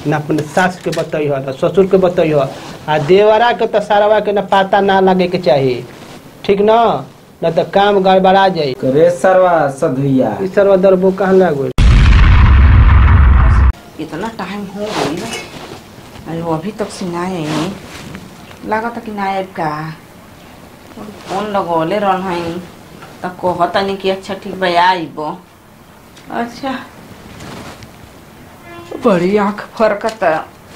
ना अपने सास के बतैह ना ससुर के बतैह आ देवरा के तो सारवा के ना पता ना लगे के चाही ठीक न न तो काम गड़बड़ा जाई करे सरवा सधुइया ई सरवा दरबो कहाँ लागो इतना टाइम हो गई अरे वो अभी तक से ना आई लागत कि ना आए का और फोन लगौले रहन हई त कहता नहीं कि अच्छा ठीक बा आइब अच्छा बड़ी आँख फरकत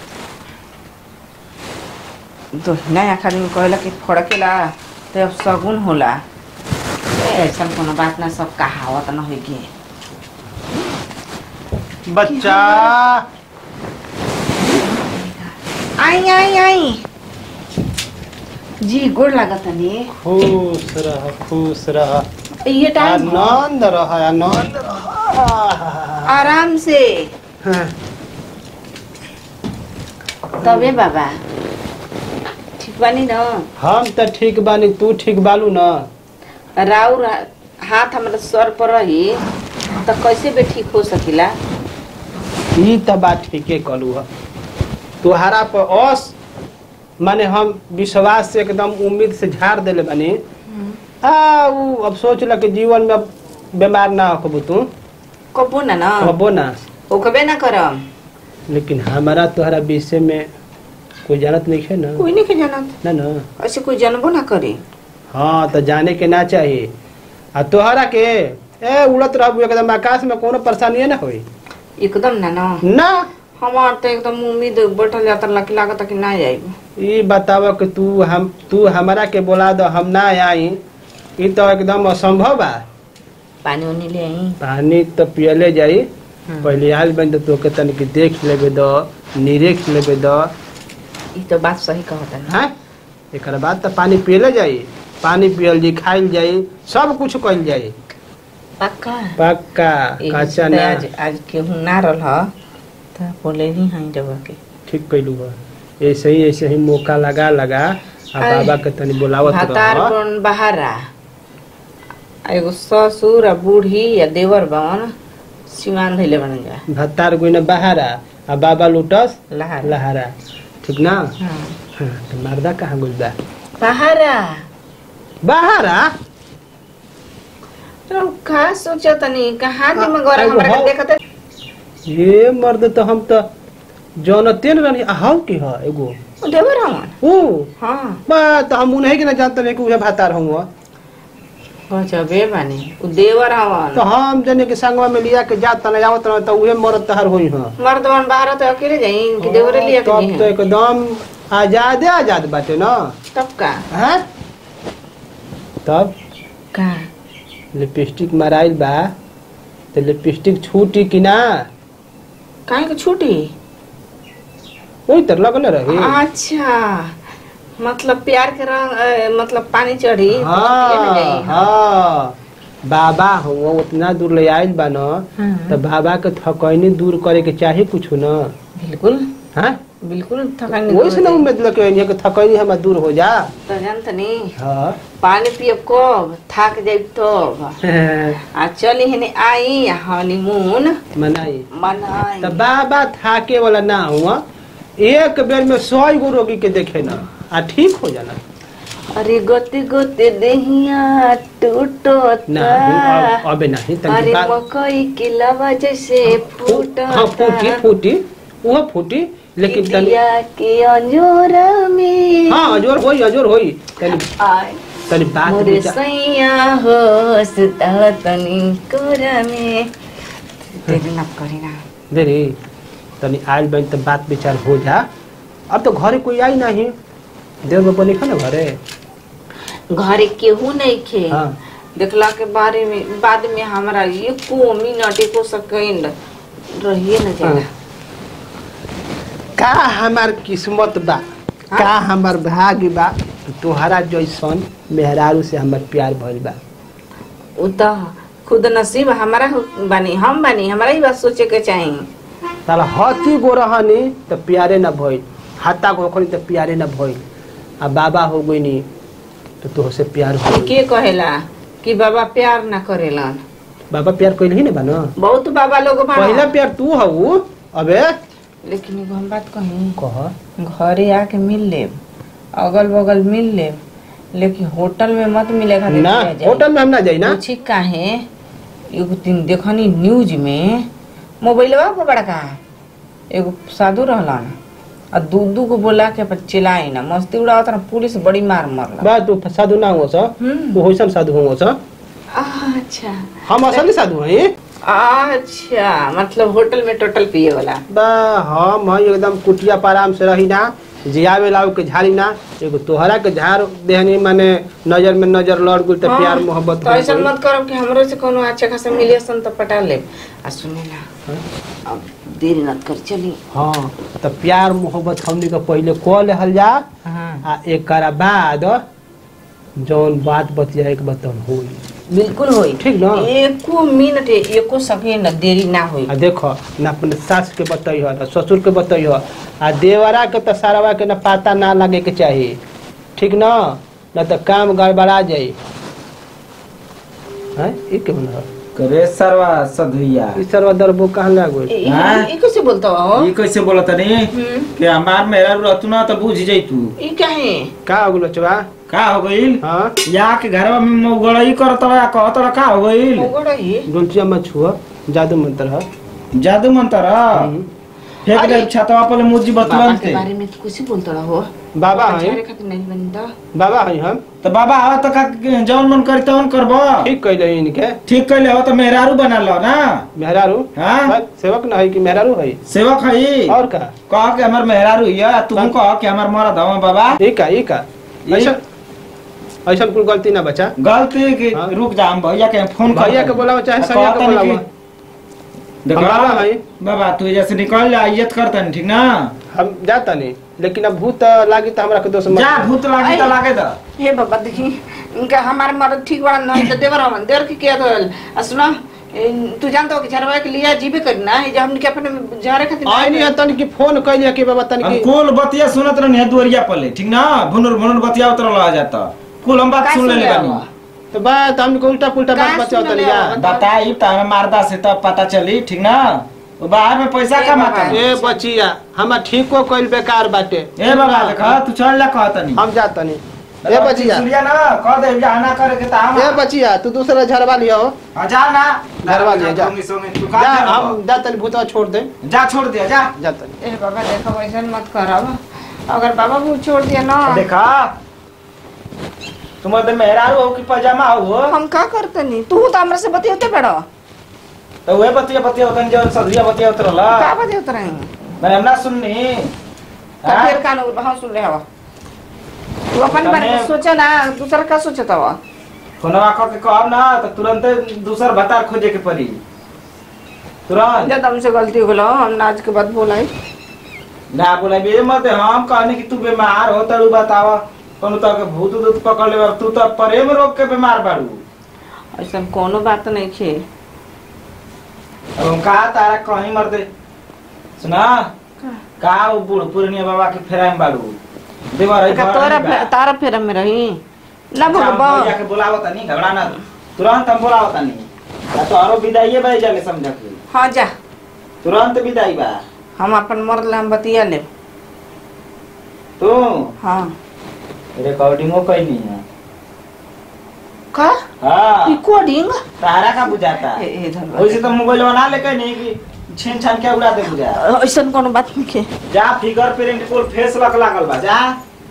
दोहिना आँख आदमी कहला कि फड़केला तो अब सगुन होला ए, ऐसा कोनो बात ना सब कहावत न होगी बच्चा आई आई आई जी गोड़ लागत नहीं खुश रह खुश रह ये टाइम हो। आनंद रह आनंद रह आराम से हाँ, तबे बाबा ठीक बानी न हम तो ठीक बानी तू ठीक बालू न राउर हाथ हमारे सर पर रही तो कैसे भी ठीक हो सकिला ई त बात ठीके कहलू ह तुहारा पर अस माने हम विश्वास से एकदम उम्मीद से झाड़ देले बानी आ उ अब सोच ल कि जीवन में अब बीमार ना होबू तू कबो ना न कबो ना ओकबे ना करम लेकिन हमारा तोहरा विषय में कोई जानत नहीं है ना कोई नहीं के जानत ना ना ऐसे कोई जानबो ना करे हाँ तो जाने के ना चाहिए आ तोहरा के ए उड़त रहबू एकदम आकाश में कोनो परेशानी ना होई एकदम ना न ना हमार तो एकदम उम्मीद बैठल जाता लकी लागत कि ना आइब ई बताव कि तू हम तू हमारा के बोला दो हम ना आई ई तो एकदम असंभव बा पानी उनी ले आई पानी तो पियले जाई पहले आयल बन तो तोके तनिक देख लेबे दो निरेख लेबे दो ई तो बात सही कहता ना हैं एक बाद तो पानी पियले जाई पानी पियल जी खाइल जाई सब कुछ कइल जाई पक्का पक्का एही कच्चा से ना आज आज केहू ना रहल ह त बोले ही हई जब के ठीक कैलू बा ऐसे ही ऐसे ही मौका लगा लगा आ अरे, बाबा के तनी बुलावत भातार रह बन बहारा आ एगो ससुर आ बूढ़ी या देवर बन सिमान धैले बन जा भत्तार गुइन बहारा आ बाबा लुटस लहार लहारा ठीक ना हाँ। हाँ, तो मर्दा कहाँ गुल बा बहारा बहारा तो का सोचा तनी कहाँ दिन में गौरा एगो हमरा हौ- के देखत ये मर्द तो हम तो जानते न रहनी हाउ की ह एगो देवर हमन ओ हाँ बा तो हम उन्हें के ना जानते नहीं कि उहे भातार हुआ गजबे बानी उ देवर हमन तो हम जने के संगवा में लिया के जात ना जावत रह तो उहे मर्द तहर होई हां मर्दवन बाहर तो अकेले जाई कि देवरे लिया के तब तो जी एकदम आजादे आजाद बाटे ना तब का हैं तब का लिपस्टिक मराइल बा तो लिपस्टिक छूटी कि ना काहे के छूटी वही तर लगल रही अच्छा मतलब प्यार के रंग अ, मतलब पानी चढ़ी तो पिए हाँ न जाई, हाँ बाबा हुआ उतना दूर ले आइल बा न हाँ। तो बाबा के थकैनी दूर करे के चाही कुछ न बिल्कुल हाँ बिल्कुल थकान वही से ना उम्मीद लगे कि थकैनी हमार दूर हो जा तो जानत नहीं हाँ पानी पियब कब थाक जाइब तब आ चली हेने आई हनीमून मनाई मनाई तो बाबा थाके वाला ना हुआ एक बेर में सौ गो रोगी के देखे ना आ ठीक हो जाना अरे गोते गोते देहिया टूटो नहीं अब- अबे नहीं तनिक अरे बात- मकई के लवा जैसे फूटा हाँ फूटी फूटी वो फूटी लेकिन तनी इडिया के अंजोरा में हाँ अजोर होई अजोर होई तनी आय तनी बात मोरे विचार- सैया हो सुता तनी कोरा में तेरे ना करे ना दे रे तनी आयल बन तो बात विचार हो जा अब तो घरे कोई आई नहीं देव बाबा नहीं ना घरे घरे केहू नहीं खे हाँ देखला के बारे में बाद में हमारा एको मिनट एको सेकंड रहिए न जाला का हमार किस्मत बा का हमार भाग्य बा तोहरा जैसन मेहरारू से हमार प्यार भइल बा उ त खुद नसीब हमारा हो- बानी हम बानी हमारा ही बात सोचे के चाहिए साला हती गो रहनी तो प्यारे न भइल हाथा गो रखनी तो प्यारे न भइल आ बाबा हो गई तो तोहसे प्यार हो के कहेला कि बाबा प्यार ना करेलन बाबा प्यार कइल ही ना बा न बहुत बाबा लोग बा पहला प्यार तू हऊ अबे लेकिन एगो हम बात कही कह घरे आके मिल लेब अगल बगल मिल लेब लेकिन होटल में मत मिले खातिर ना किया जाए। होटल में हम ना जाई ना पूछी काहे एगो दिन देखनी न्यूज में मोबाइलवा पर बड़का एगो साधु रहलन आ दू दू को बोला के अपन चिल्लाई ना मस्ती उड़ावत ना पुलिस बड़ी मार मरला बा तू साधु ना हो सा हम्म। तू होइसन साधु हो सा अच्छा हम असली साधु हई अच्छा मतलब होटल में टोटल पिए वाला बा हम हई एकदम कुटिया पाराम से रही ना जियावे लाऊ के झाड़ी ना एगो तोहरा के झाड़ देहनी माने नजर में नजर लड़ गुल त प्यार मोहब्बत तो हो ऐसा गइल। मत करो कि हमरो से कोनो अच्छा खासा मिले सन तो पटा ले आ सुने ना अब देरी मत कर चली हाँ त प्यार मोहब्बत हमनी के पहिले क लेहल जा हाँ आ एकरा बाद जौन बात बतिया एक बतन होई बिल्कुल होई ठीक ना एको मिनट एको सेकेंड देरी ना होई आ देखो ना अपने सास के बतई हो ना ससुर के बतई हो आ देवरा के तो सारवा के ना पता ना लगे के चाहिए ठीक ना ना तो काम गड़बड़ा जाई हैं ई के बना करे सरवा सधुइया ई सरवा दरबो कहां लग गई ई- हाँ? ई कैसे बोलता हो ये कैसे बोलत नहीं हम्म, कि हमार मेरा रहतू ना तो बुझ जैतू ई काहे का हो गेलो चबा का हो गइल हां या के घरवा में मौगड़ई करत या कहत का हो गइल मोगड़ ही डोलचिया मत छुआ जादू मंत्र है जादू मंतर हम्म। फेंक अरे। दे छतवा पर मुर्जी बाबा बतवन के थे बारे में तो कुछ बोलता हो बाबा झारे हैं खातिर नहीं बनी तो बाबा हैं हम तो बाबा आवा तो का जौन मन करी तौन करबो ठीक कइले इनके ठीक कैले हो तो मेहरारू बना लो ना मेहरारू हाँ? बस सेवक ना है कि मेहरारू है सेवक है और का कह के हमर मेहरारू है तुम कह के हमर मरद हो बाबा ई का ई का ई- ऐसा ऐसा कोई गलती ना बचा गलती की हाँ। रुक जा हम भैया के फोन कर भैया के बोलाओ चाहे आ, सैया के कहतनी बोलाओ कि- देखो हम बाबा हैं। बाबा तू जैसे निकल जा इज्जत करतन ठीक ना हम जाता नहीं लेकिन अब भूत लागी तो हमरा के दोस्त मत जा भूत लागी तो आई। लागे दा हे बाबा देखी इनका हमारे मर्द ठीक बड़ा नहीं तो देवर हमन देवर की क्या तो आ सुना इन- तू जानता हो कि झरवा के लिए जीवे करना है जब हमने के अपने झारे खातिर आई नहीं तन की फोन कइले कि बाबा तन हम की कुल बतिया सुनत रहनी है दुवरिया पले ठीक ना भुनुर भुनुर बतिया उतर ला जाता कुल हम बात का सुन ले सुन बानी लेवा? तो बात हमको उल्टा पुल्टा बात का बचाओ सुन तनी ले जा बाबा? बताई त हमें मारदा से तब पता चली ठीक ना वो बाहर में पैसा ए कमाता बाबा। ए बचिया हम ठीको कइल बेकार बाटे ए बाबा देखा तू चल जा कहता नहीं हम जाता नहीं ए बचिया सुनिया ना कह दे जा ना करे के ता हम ए बचिया तू दूसरा झरवा लियो आ, जा ना घरवा ले, जा। संगे संगे तू का जा जा हम जा तनी भूतवा छोड़ दे जा छोड़ दिया जा जाता नहीं ए बाबा देखो ऐसा मत करब अगर बाबा वो छोड़ दिया ना देखा तुम तो मेहरारू हो कि पजामा हो हम का करते नहीं तू तो हमरा से बतियोते बड़ो तो वह बतिया बतिया होतन जो सदरिया बतिया उतरला का बतियोते रही मैं हमना सुननी तो हाँ? फिर कान हाँ सुन रहे हवा तू अपन बारे में तने- सोचा ना दूसरा का सोचता हुआ फोनवा कह के कहब ना तो तुरंत दूसर भतार खोजे के पड़ी तुरंत जब हमसे गलती हो गलो हम आज के बाद बोलाई ना बोला बे मत हम कहने कि तू बीमार हो तड़ू बतावा कोनो तो के भूत दूत पकड़ ले तू तो प्रेम रोग के बीमार बाड़ू ऐसा कोनो बात नहीं छे अब हम कहा तारा कहीं मर दे सुना का वो बूढ़ पुरनिया बाबा के फेरा में बाड़ू देवर है का घर तोरा में बा। फे- तारा फेरा में रही ना अच्छा, हम भगवा भैया के बुलावत नहीं घबरा ना तुरंत हम बुलावत नहीं या तो आरो विदाई भाई जाने समझ के हाँ जा तुरंत विदाई बा हम अपन मर ले हम बतिया ले तू हाँ रिकॉर्डिंगो कैनी है का हाँ रिकॉर्डिंग तारा का बुझाता ए ए धन्यवाद। वैसे तो मोबाइल बना लेके नहीं कि छीन छान के उड़ा दे बुझा ऐसा कोनो बात नहीं छे जा फिगर प्रिंट कुल फेस लक लागल बा जा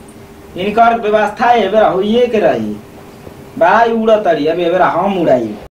इनकर व्यवस्था है बेरा होइए के रही बड़ा ही उड़त रही अब एबेरा हम उड़ाई